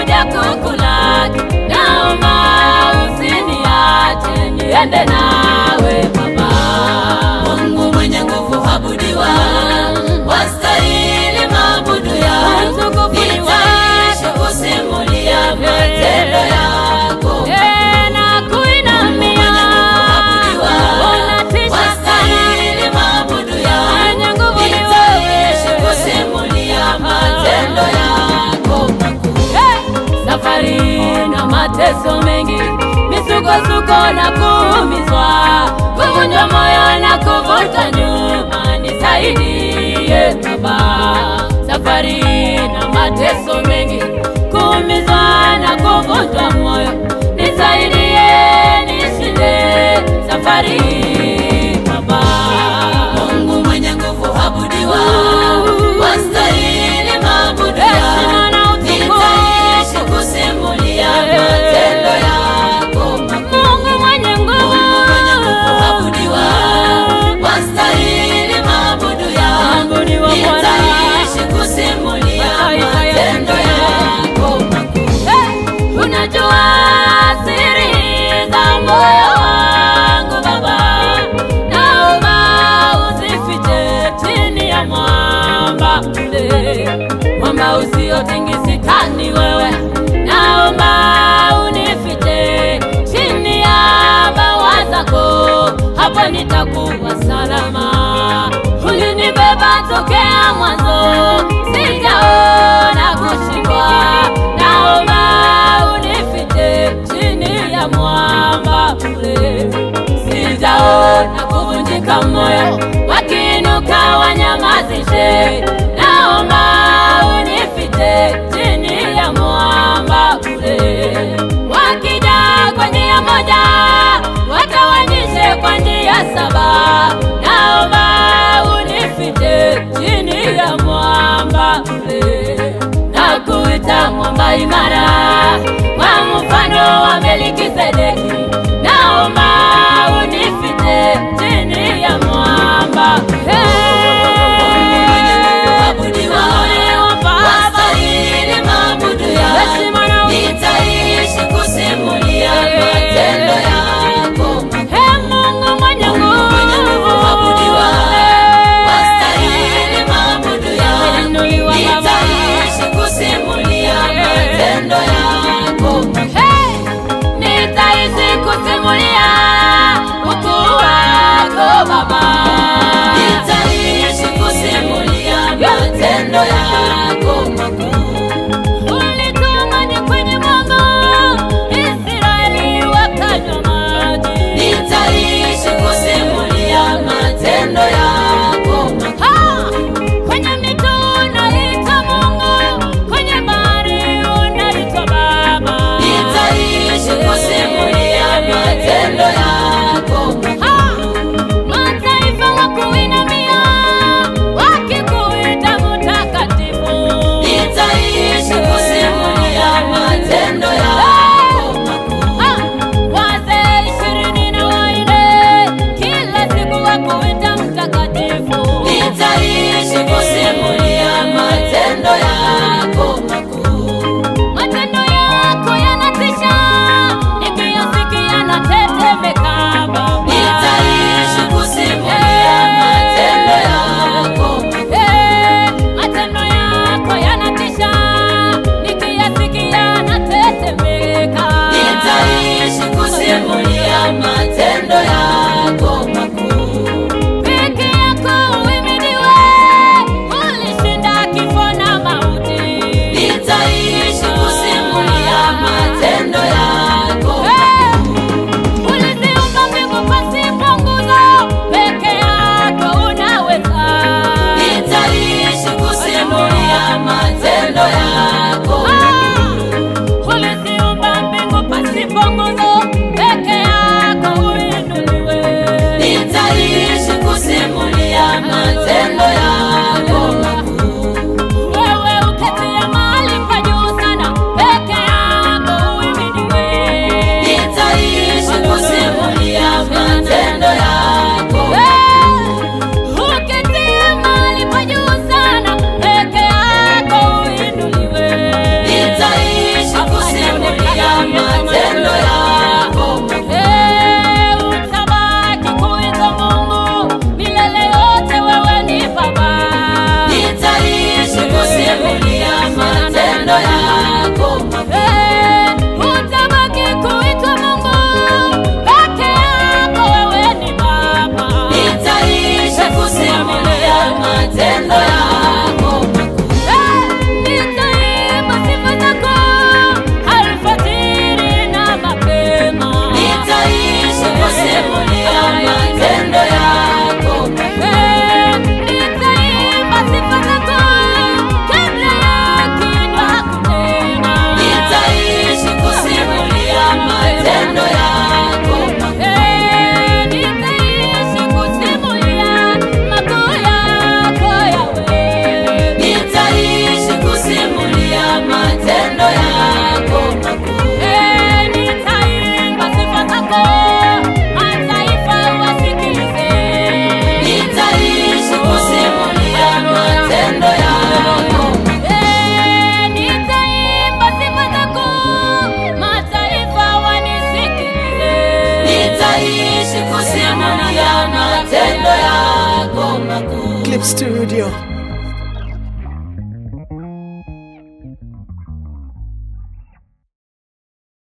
kuja kukulaki, naomba usiniache niende nawe Baba. Mungu mwenye nguvu habudiwa, wastahili maabudu ya Utukufu ni nitaishi wako. kusimulia matendo yako. Eh, na kuinamia, Mwenye nguvu habudiwa, unatisha wastahili maabudu ya Mwenye nguvu ni nitaishi wewe. kusimulia matendo yako makuu. Eh, safari na mateso mengi, misukosuko na kuumizwa, kuvunjwa moyo na kuvuta nyuma, nisaidie Baba. Safari na mateso mengi, kuumizwa na kuvunjwa moyo, nisaidie nishinde safari Baba. Mungu mwenye nguvu habudiwa, wastahili maabudu Heshima ya na utukufu. nitaishi kusimulia matendo yako makuu. Mungu mwenye nguvu, Mungu mwenye nguvu habudiwa, wastahili maabudu ya Abudiwa Bwana. nitaishi kusimulia Mataifa yote. matendo yako makuu. Hey, unajua siri za moyo wangu Baba, naomba usifiche chini ya mwamba ule, mwamba usiotingisika ni wewe, naomba unifiche chini ya bawa zako, hapo nitakuwa salama. Ulinibeba tokea mwanzo, sijaona kushindwa, naomba unifiche chini ya mwamba ule, sijaona kuvunjika moyo, wakiinuka wanyamazishe, naomba unifiche chini ya mwamba ule, wakija kwa njia moja watawanyishe kwa njia saba, naomba unifiche chini ya mwamba ule, na kuita mwamba imara kwa mfano wa Melkisedeki, naomba unifiche chini ya mwamba Mungu mwenye nguvu habudiwa, wastahili maabudu ya Heshima na nitaishi kusimulia matendo yako makuu. Mungu mwenye Mungu mwenye nguvu habudiwa, wastahili maabudu ya Inuliwa Baba. nitaishi kusimulia matendo yako makuu. Hey, nitaishi matendo yako makuu Clip Studio.